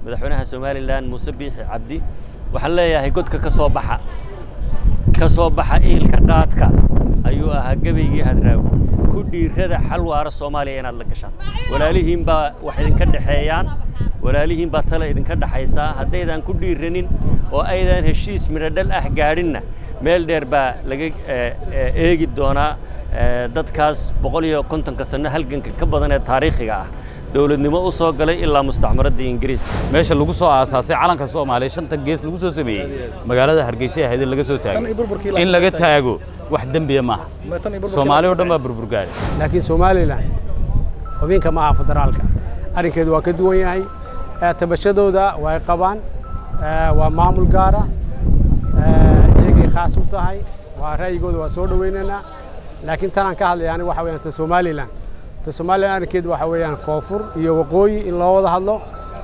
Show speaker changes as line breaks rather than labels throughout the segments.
madaxweynaha somalilan muuse biixi cabdi waxaan leeyahay godka ka soo baxa ka soo baxa iilka qaadka ayuu ahaa gebaygii hadraawi ku dhiirada xal waara soomaaliya inaad la gashaan walaalihiin baa wax idinka dhexeeyaan walaalihiin baa tale idinka dhexaysaa haddaydan ku dhiiranin oo aydan heshiis midhodhal ah gaadhinna meel dheer baa laga eegi doonaa dadkaas boqol iyo kontonka sanno halganka ka badan ee taariikhiga ah dowladnimo u soo galay ilaa mustacmaradda ingiriiska
meesha lagu soo aasaasay calanka soomaaliya shanta gees lagu soo sameeyey magaalada hargeysa ahayd laga soo taago in laga taago wax dembiya maaha soomaali oo dhan baa burburgaari
laakiin somalilan xubinka ma aha federaalka arrinkeedu waa ka duwan yahay tabashadooda way qabaan waa maamul gaara iyagay khaas u tahay waa ra'yigooda waa soo dhowaynaynaa laakiin tanaan ka hadlaya aniga waxa weyaan ta somalilan ta somalilan arrinkeedu waxa weeyaan koonfur iyo waqooyi in loo wada hadlo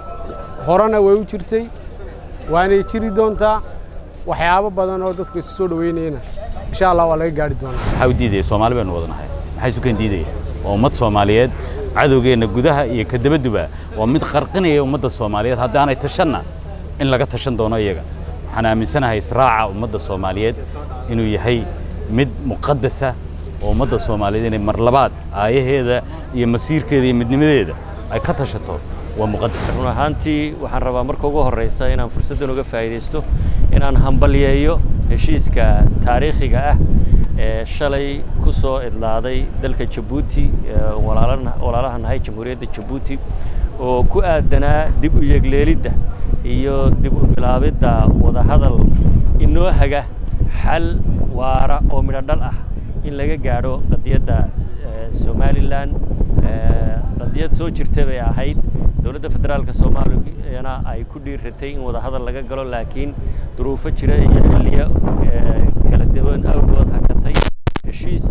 horena way u jirtay waanay jiri doontaa waxyaabo badan oo dadka isu soo dhoweynayana insha allah waa laga gaari doonaa
maxaa u diidaya soomaali baynu wadanahay maxay isu keen diidaya waa ummad soomaaliyeed cadowgeenna gudaha iyo ka dabaduba waa mid qarqinaya ummadda soomaaliyeed haddaanay tashanna in laga tashan doono iyaga waxaan aaminsanahay israaca ummadda soomaaliyeed inuu yahay mid muqaddasa oo ummadda soomaaliyeed inay mar labaad aayaheeda iyo masiirkeeda iyo midnimadeeda ay ka tashato waa muqaddas
run ahaantii waxaan rabaa marka ugu horraysa inaan fursaddan uga faa'iidaysto inaan hambalyeeyo heshiiska taariikhiga ah ee shalay ku soo idlaaday dalka jabuuti walaalaha nahay jamhuuriyadda jabuuti oo ku aadanaa dib u yegleelidda iyo dib u bilaabidda wadahadal inoo haga xal waara oo midho dhal ah in laga gaadho qadiyadda somalilan qadiyad soo jirta bay ahayd dowladda federaalka soomaaliyana ay ku dhiiratay in wadahadal laga galo laakiin duruufo jira iyo xilliyo kala duwan awgood hakatay heshiis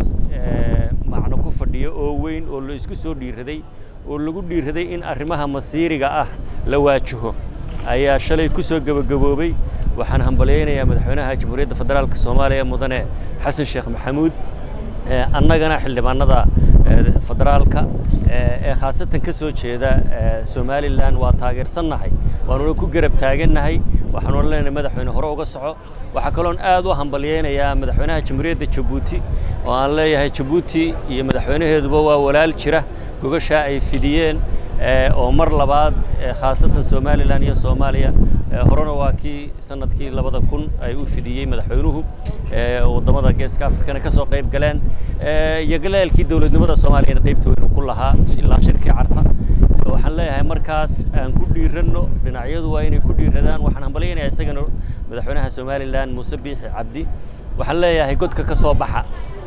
macno ku fadhiyo oo weyn oo la isku soo dhiiraday oo lagu dhiiraday in arrimaha masiiriga ah la waajaho ayaa shalay ku soo gebagaboobay waxaan hambalyaynayaa madaxweynaha jamhuuriyadda federaalka soomaaliya mudane xasan sheekh maxamuud annagana xildhibaanada federaalka ee khaasatan ka soo jeeda somalilan waa taageersannahay waanuna ku garab taagannahay waxaanuna leenahay madaxweyne hore uga soco waxaa kaloon aad u hambalyaynayaa madaxweynaha jamhuuriyadda jabuuti oo aan leeyahay jabuuti iyo madaxweynaheeduba waa walaal jira gogashaa ay fidiyeen oo mar labaad khaasatan somalilan iyo soomaaliya horena waa kii sanadkii labada kun ay u fidiyey madaxweynuhu waddamada geeska afrikana ka soo qayb galeen iyo galaalkii dowladnimada soomaaliyana qaybta weynu ku lahaa ilaa shirkii carta waxaan leeyahay markaas aan ku dhiiranno dhinacyadu waa inay ku dhiiradaan waxaan hambalyaynayaa isagana madaxweynaha somalilan muuse biixi cabdi waxaan leeyahay godka ka soo baxa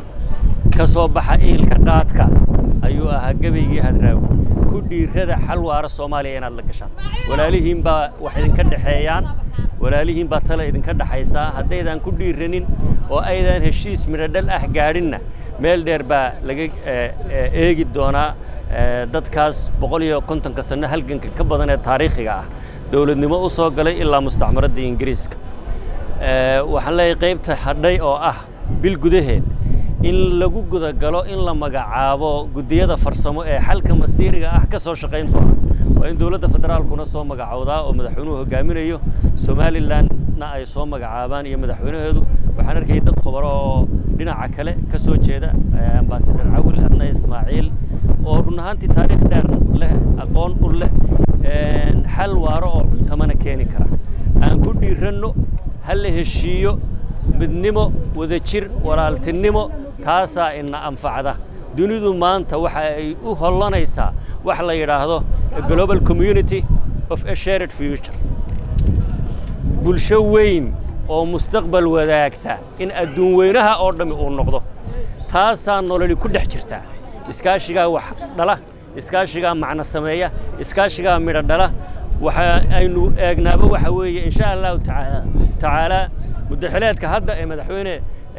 ka soo baxa iilka qaadka ayuu ahaa gebaygii hadraawi ku dhiirada xal waara soomaaliya inaad la gashaan walaalihiin baa wax idinka dhexeeyaan walaalihiin baa tale idinka dhexaysaa haddaydan ku dhiiranin oo aydan heshiis midhodhal ah gaadhinna meel dheer baa laga eegi doonaa dadkaas boqol iyo kontonka sanno halganka ka badan ee taariikhiga ah dowladnimo u soo galay ilaa mustacmaradda ingiriiska waxaan leeyahay qaybta hadhay oo ah bil gudaheed in lagu gudagalo in la magacaabo guddiyada farsamo ee xalka masiiriga ah ka soo shaqayn doona waa in dowladda federaalkuna soo magacowdaa oo madaxweynuhu hogaaminayo somalilanna ay soo magacaabaan iyo madaxweynaheedu waxaan arkayay dad khubaro oo dhinaca kale ka soo jeeda ambaasadar cawil adna ismaaciil oo run ahaantii taariikh dheer leh aqoon u leh xal waaro oo cuntamana keeni kara aan ku dhiiranno ha la heshiiyo midnimo wadajir walaaltinimo taasaa ina anfacda dunidu maanta waxa ay u hollanaysaa wax la yidhaahdo global community of a shared future bulsho weyn oo mustaqbal wadaagta in adduun weynaha oo dhammi uu noqdo taasaa nololi ku dhex jirtaa iskaashigaa wax dhala iskaashigaa macno sameeya iskaashigaa midho dhala waxa aynu eegnaaba waxa weeye insha allahu tacaala tacaalaa muddaxileedka hadda ee madaxweyne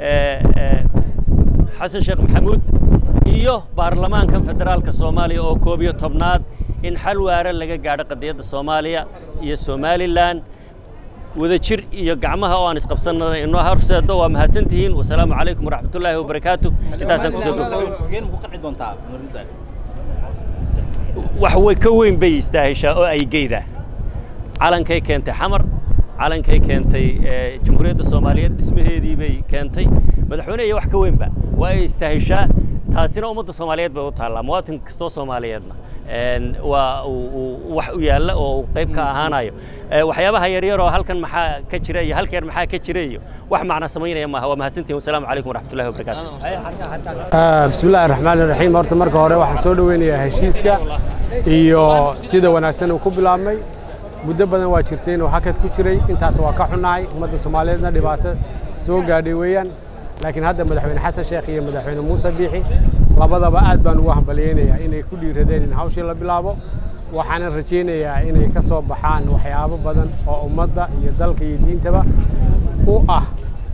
xasan sheekh maxamuud iyo baarlamaankan federaalka soomaaliya oo koob iyo tobnaad in xal waara laga gaadho qadiyadda soomaaliya iyo somalilan wadajir iyo gacmaha oo aan isqabsanana inoo horseedo waa mahadsantihiin wasalaamu calaykum waraxmatullaahi wabarakaatu intaasaan kusoo wax way ka weyn bay istaahishaa oo ay geydaa calankay keentay xamar calankay keentay jamhuuriyadda soomaaliyeed dhismaheedii bay keentay madaxweyne iyo wax ka weynba waa ay istahishaa taasina ummadda soomaaliyeed bay u taallaa muwaatin kastoo soomaaliyeedna waa wax u yaalla oo uu qayb ka ahaanayo waxyaabaha yaryar oo halkan maxaa ka jira iyo halkeer maxaa ka jira iyo wax macna samaynaya maaha waa mahadsantihin wasalaamu calaykum waraxmatullahi wabarakaatu
bismi illaahi raxmaani raxiim horta marka hore waxaan soo dhoweynayaa heshiiska iyo sida wanaagsan uu ku bilaabmay muddo badan waa jirtay inuu hakad ku jiray intaas waa ka xunnahay ummadda soomaaliyeedna dhibaato soo gaadhay weeyaan laakiin hadda madaxweyne xasan sheekh iyo madaxweyne muuse biixi labadaba aad baan ugu hambalyaynayaa inay ku dhiiradeen in hawshii la bilaabo waxaanan rajaynayaa inay ka soo baxaan waxyaabo badan oo ummadda iyo dalka iyo diintaba u ah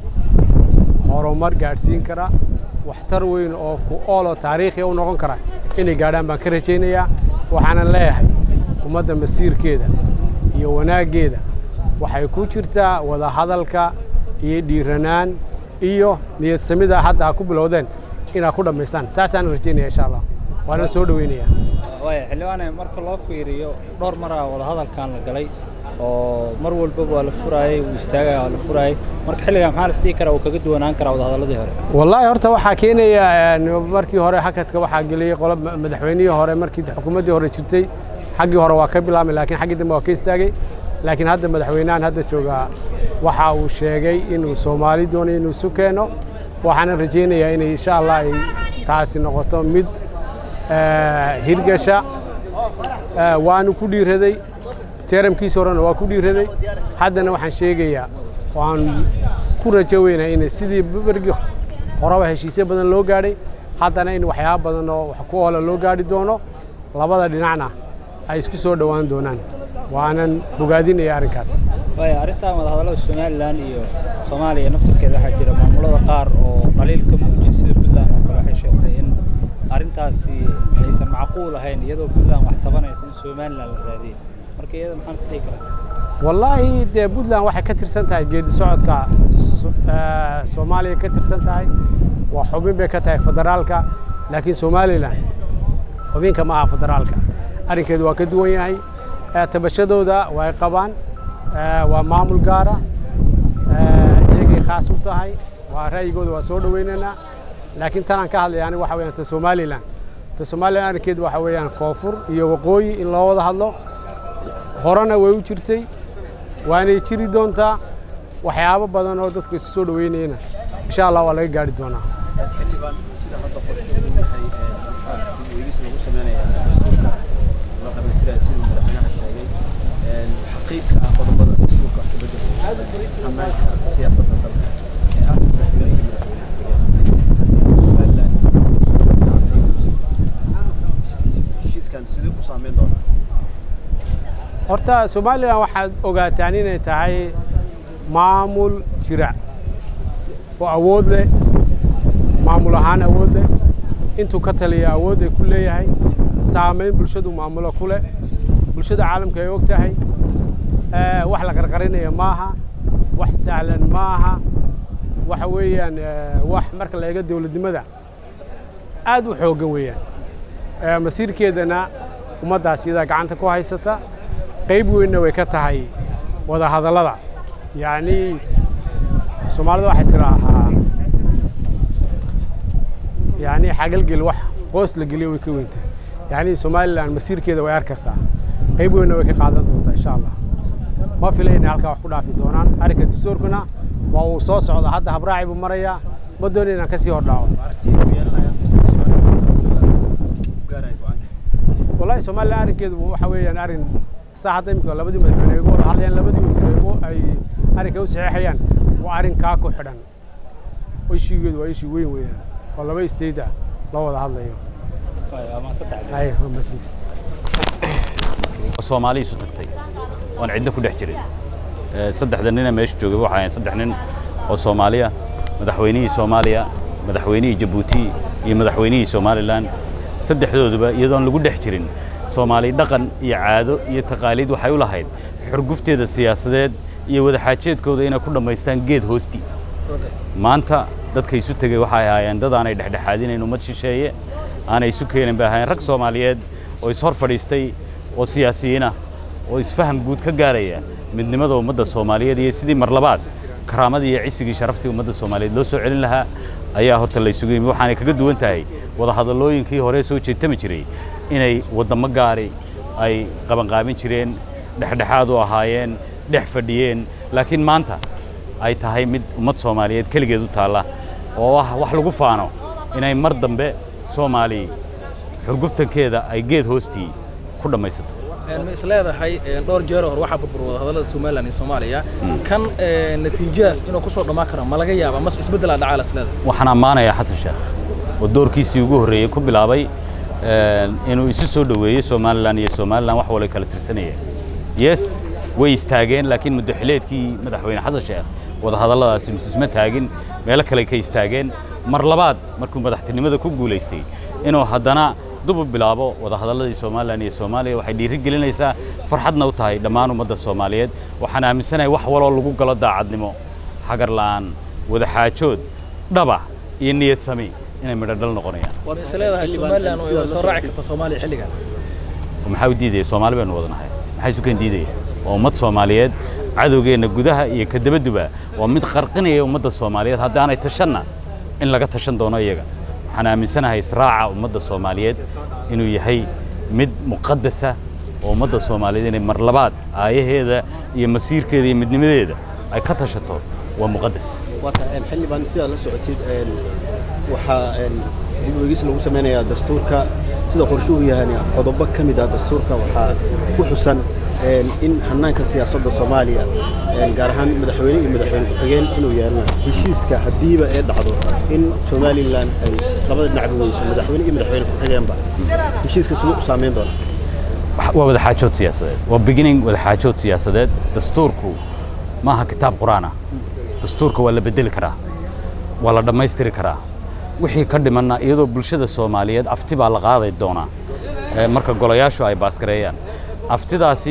horumar gaadhsiin kara waxtar weyn oo ku oolo taariikhi u noqon kara inay gaadhaan baan ka rajaynayaa waxaanan leeyahay ummadda masiirkeeda iyo wanaaggeeda waxay ku jirtaa wada hadalka iyo dhiiranaan iyo niyad samida hadda ha ku bilowdeen inaad ku dhammaystaan saasaan rajaynaya insha allah waana soo dhoweynaya
waaya xildhibaane marka loo fiiriyo dhowr maraa wadahadalkan la galay oo mar walbaba waa la furaayey uu istaagaya waa la furaayey marka xilligan maxaa lasdhihi karaa uu kaga duwanaan karaa wadahadalladii hore
wallaahi horta waxaa keenaya markii hore hakadka waxaa geliyey qolo madaxweynihii hore markii xukuumaddii hore jirtay xaggii hore waa ka bilaabmay laakiin xaggii dambe waa ka istaagay laakiin hadda madaxweynahan hadda joogaa waxa uu sheegay inuu soomaali doonayo inuu isu keeno waxaanan rajaynayaa inay insha allah ay taasi noqoto mid hirgasha waanu ku dhiiraday teeramkiisi horena waa ku dhiiraday haddana waxaan sheegayaa waan ku rajo weynaa in sidii bergii horeba heshiisyo badan loo gaadhay haddana in waxyaaba badan oo wax ku oola loo gaadhi doono labada dhinacna ay isku soo dhowaan doonaan waanan bogaadinaya arrinkaas
waaya arrintan wadahadallada somalilan iyo soomaaliya naftarkeeda waxaa jira maamulada qaar oo qaliil ka muujiyay sida puntland oo kale waxay sheegtay in arrintaasi aysan macquul ahayn iyadoo puntland wax tabanaysa in somalilan la raadiyey marka iyada maxaan is dhihi karaa
wallaahi dee puntland waxay ka tirsan tahay geedi socodka soomaaliya ka tirsan tahay waa xubin bay ka tahay federaalka laakiin somalilan xubinka ma aha federaalka arrinkeedu waa ka duwan yahay tabashadooda way qabaan waa maamul gaara iyagay khaas u tahay waa ra'yigooda waa soo dhoweynaynaa laakiin tanaan ka hadlaya aniga waxa weyaan ta somalilan ta somalilan arrinkeedu waxa weeyaan koonfur iyo waqooyi in loo wada hadlo horena way u jirtay waanay jiri doontaa waxyaabo badan oo dadka isu soo dhoweynayana insha allah waa laga gaari doonaa
xaqiiqka ah qodobada dastuurka wax ka beddelaya ammaanka siyaasadda dalka ee ah madaxweynihii madaxweyne heshiiskan sidee u saameyn doonaa
horta somalilan waxaad ogaataan inay tahay maamul jira oo awood leh maamul ahaan awood leh intuu ka taliya awood ay ku leeyahay saamayn bulshadu maamulo ku leh bulshada caalamka ay og tahay wax la qarqarinaya maaha wax sahlan maaha waxa weeyaan wax marka la eego dowladnimada aad u xooggan weeyaan masiirkeedana ummaddaas iyadaa gacanta ku haysata qayb weynna way ka tahay wada hadallada yacni soomaalida waxay tiraahaa yacni xagalgel wax hoos la geliyo way ka weyntahay yacni somalilan masiirkeeda way arkaysaa qayb weynna way ka qaadan doontaa insha allah ma fila inay halkaa wax ku dhaafi doonaan arrinka dastuurkuna waa uu soo socda hadda habraaci buu marayaa ma doonin inaan kasii hordhaco wallahi somalilan arrinkeedu waxa weeyaan arrin saa hadda imika labadii madaxweyne ay uga wada hadlayaan labadii wasiir ay arrinka u saxeexayaan waa arrin kaa ku xidhan ishigeedu waa ishii weyn weeyaan oo laba state ah loo wada hadlayo ay waa mahadsantiid
soomaali isu tagtay oon cidna ku dhex jirin saddexda nina meesha joogay waxay ahayn saddex nin oo soomaaliya madaxweynihii soomaaliya madaxweynihii jabuuti iyo madaxweynihii somalilan saddexdooduba iyadoon lagu dhex jirin soomaali dhaqan iyo caado iyo taqaaliid waxay u lahayd xurgufteeda siyaasadeed iyo wadaxaajeedkooda inay ku dhammaystaan geed hoostii maanta dadka isu tegey waxay ahaayeen dad aanay dhexdhexaadinayn ummad shisheeye aanay isu keenin bay ahaayeen rag soomaaliyeed oo ishor fadhiistay oo siyaasiyiinah oo isfaham guud ka gaaraya midnimada ummadda soomaaliyeed iyo sidii mar labaad karaamadii iyo cisigii sharaftii ummadda soomaaliyeed loo soo celin lahaa ayaa horta la isugu yimi waxaanay kaga duwan tahay wadahadallooyinkii hore soo jeetami jiray inay waddamo gaari ay qabanqaabin jireen dhexdhexaad u ahaayeen dhex fadhiyeen laakiin maanta ay tahay mid ummad soomaaliyeed keligeed u taalla oo ah wax lagu faano inay mar dambe soomaali xurguftankeeda ay geed hoostii ku dhammaysato
ma is leedahay dhowr jeer hore waxaa burbur wadahadallada somalilan iyo soomaaliya kan natiijadaas inuu ku soo dhammaan karo ma laga yaaba mas isbeddelaa dhacaa la is leedahay
waxaan ammaanayaa xasan sheekh oo doorkiisii ugu horreeyey ku bilaabay inuu isu soo dhoweeyey somalilan iyo somalilan wax walay kala tirsanayeen yes way istaageen laakiin muddo xileedkii madaxweyne xasan sheekh wadahadalladaasi misisma taagin meelo kale ka istaageen mar labaad markuu madaxtinimada ku guulaystay inuu haddana dub u bilaabo wadahadalladii somalilan iyo soomaaliya waxay dhiiri gelinaysaa farxadna u tahay dhammaan ummadda soomaaliyeed waxaan aaminsanahay wax waloo lagu galo daacadnimo xagar la'aan wadaxaajood dhaba iyo niyad sami inay midho dhal noqonayaan
ma is leedahay somalilan way soo raaci karta soomaaliya xilligan
maxaa u diidaya soomaali baynu wadanahay maxay isu keen diidaya waa ummad soomaaliyeed cadowgeenna gudaha iyo ka dabaduba waa mid qarqinaya ummadda soomaaliyeed haddaanay tashanna in laga tashan doono iyaga waxaan aaminsanahay israaca ummadda soomaaliyeed inuu yahay mid muqadasa oo ummadda soomaaliyeed inay mar labaad aayaheeda iyo masiirkeeda iyo midnimadeeda ay ka tashato waa muqadas
wata xildhibaan sidaad la socotid waxaa dib u eegis lagu samaynayaa dastuurka sida qorshuhu yahay qodobo ka mid ah dastuurka waxaa ku xusan in hannaanka siyaasadda soomaaliya gaar ahaan madaxweyne iyo madaxweyne ku-xigeen inuu yeelana heshiiska haddiiba ee dhacdo in somalilan ay labada dhinacba weyso madaxweyne iyo madaxweyne ku-xigeenba heshiiska siduu u saamayn doona
waa wadaxaajood siyaasadeed waa beginning wadaxaajood siyaasadeed dastuurku maaha kitaab qur-aan ah dastuurka waa la bedeli karaa waa la dhammaystiri karaa wixii ka dhimanna iyadoo bulshada soomaaliyeed afti baa la qaaday doonaa marka golayaashu ay baasgareeyaan aftidaasi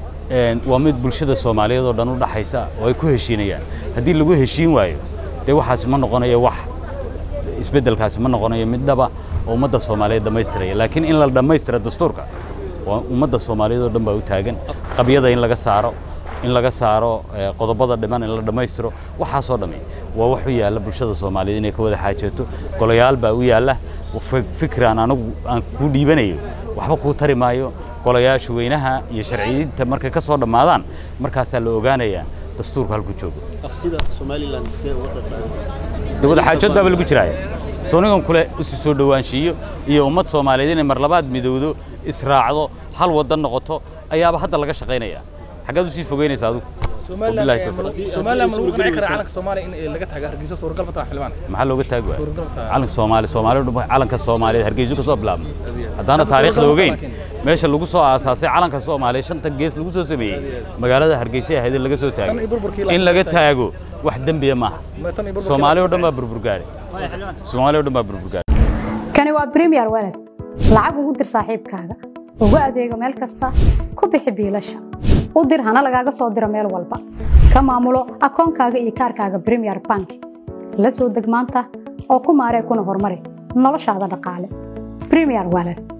waa mid bulshada soomaaliyeed oo dhan u dhaxaysa oo ay ku heshiinayaan haddii lagu heshiin waayo dee waxaasi ma noqonayo wax isbeddelkaasi ma noqonayo mid dhaba oo ummadda soomaaliyeed dhammaystiraya laakiin in la dhammaystira dastuurka waa ummadda soomaaliyeed oo dhan baa u taagan qabyada in laga saaro in laga saaro qodobada dhiman in la dhammaystiro waxaasoo dhammi waa wax u yaalla bulshada soomaaliyeed inay ka wada xaajeeto golayaal baa u yaalla fikran anigu aan kuu dhiibanayo waxba kuu tari maayo golayaasha weynaha iyo sharciyiinta markay ka soo dhammaadaan markaasaa la ogaanayaa dastuurka halku joogo
aftida somalilan sidee uga dhaqaan
de wadaxaajood baaba lagu jiraaya soonigan kule isu soo dhowaanshiiyo iyo ummad soomaaliyeed inay mar labaad midowdo israacdo hal waddan noqoto ayaaba hadda laga shaqaynaya xaggaad usii fogeynaysa adigu
somalilan
Wabillahi tawfiiq.
somalilan ma lagu qanci karaa calanka soomaaliya in laga tago hargeysa suuragal ma taha xildhibaan
maxaa looga taagi waaya
suuragal ma taha
calanka soomaali soomaalidu dhan calanka soomaaliyeed hargeyso ka soo bilaabmay haddaana
Hadda
taariikhda
suuragal ma
ogeyn
laakiin.
meesha lagu soo aasaasay calanka soomaaliya shanta gees lagu soo sameeyey magaalada hargeysa ahayd in laga soo
Tan iyo burburkii
taago
la-
in laga taago wax dembiya maaha
Ma- tan iyo burburkii
soomaali oo
la-
dhan baa burburgaari soomaali oo dhan baa burburgaari
kani waa premier walad lacag ugu dir saaxiibkaaga ugu adeego meel kasta ku bixi biilasha u dir hana lagaaga soo diro meel walba ka maamulo akoonkaaga iyo kaarkaaga premier bank la soo deg maanta oo ku maaree kuna horumari noloshaada dhaqaale premier walad